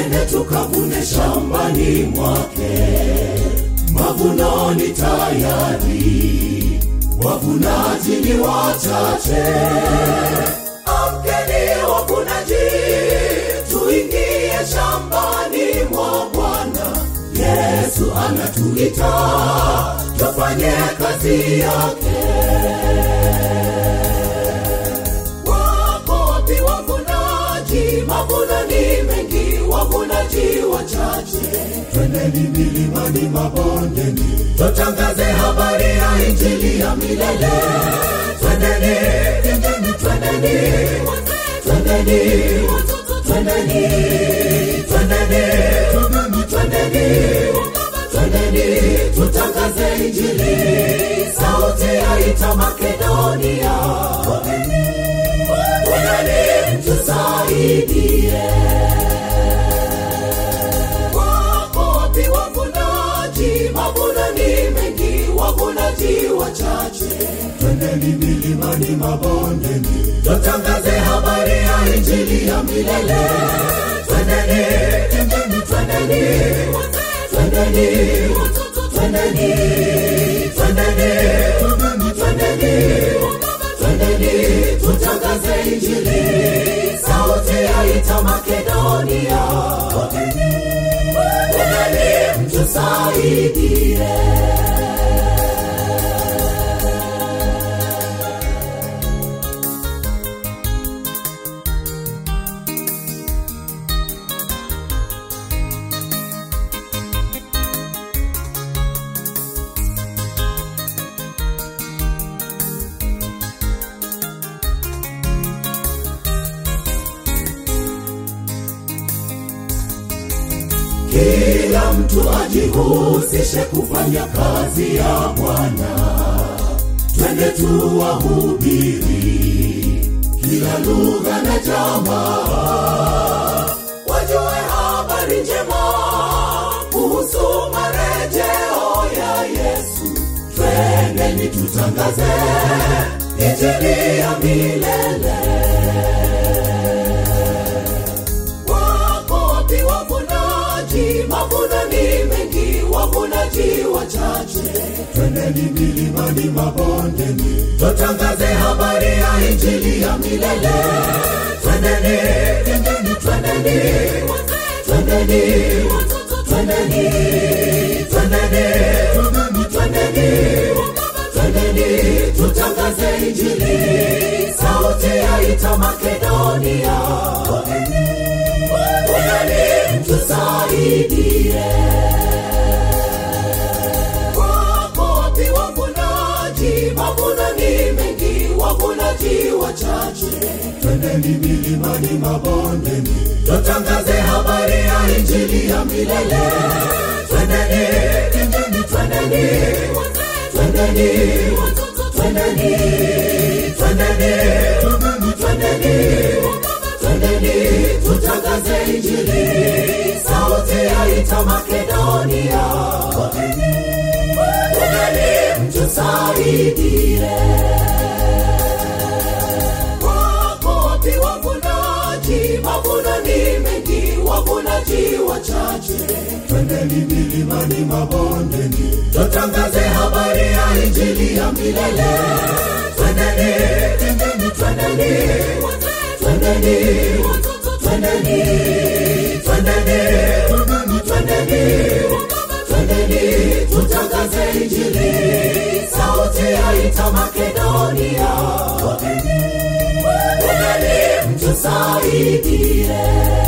twende tukavune shambani mwake. Mavuno ni tayari, wavunaji ni wachache. Amkeni wavunaji, tuingie shambani mwa Bwana. Yesu anatuita tufanye kazi yake. Wako wapi wavunaji? Mavuno ni mengi, wavunaji wachache. Twendeni milimani, mabondeni, tutangaze habari ya injili ya milele. Twendeni, twendeni, twendeni, twendeni, twendeni, twendeni, twendeni, twendeni, twendeni, tutangaze injili. Sauti yaita Makedonia, twendeni, mtusaidie. Wako wapi wavunaji? Mavuno ni mengi, wavunaji wachache. Twendeni milimani, mabondeni, tutangaze habari ya injili ya milele. Twendeni, twendeni, twendeni, twendeni, twendeni, twendeni, twendeni, twendeni, tutangaze injili. Sauti yaita Makedonia, twendeni, mtusaidie. Kila mtu ajihusishe kufanya kazi ya Bwana. Twende tuwahubiri kila lugha na jamaa, wajue habari njema kuhusu marejeo ya Yesu. Twendeni tutangaze injili ya milele. Wako wapi wavunaji? Mavuno ni mengi, wavunaji wachache. Twendeni milimani, mabondeni, tutangaze habari ya injili ya milele. Twendeni, twendeni, twendeni, twendeni, twendeni, twendeni, twendeni, twendeni, tutangaze injili. Sauti yaita Makedonia, twendeni, mtusaidie. Wako wapi wavunaji? Mavuno ni mengi, wavunaji wachache. Twendeni milimani, mabondeni, tutangaze habari ya injili ya milele. Twendeni, twendeni, twendeni, twendeni, twendeni, twendeni, twendeni, twendeni, tutangaze injili. Sauti yaita Makedonia, twendeni, mtusaidie. Wako wapi wavunaji? Mavuno ni mengi, wavunaji wachache. Twendeni milimani, mabondeni, tutangaze habari ya injili ya milele. Twendeni, twendeni, twendeni, twendeni, twendeni, twendeni, twendeni, twendeni, tutangaze injili. Sauti yaita Makedonia, twendeni, mtusaidie.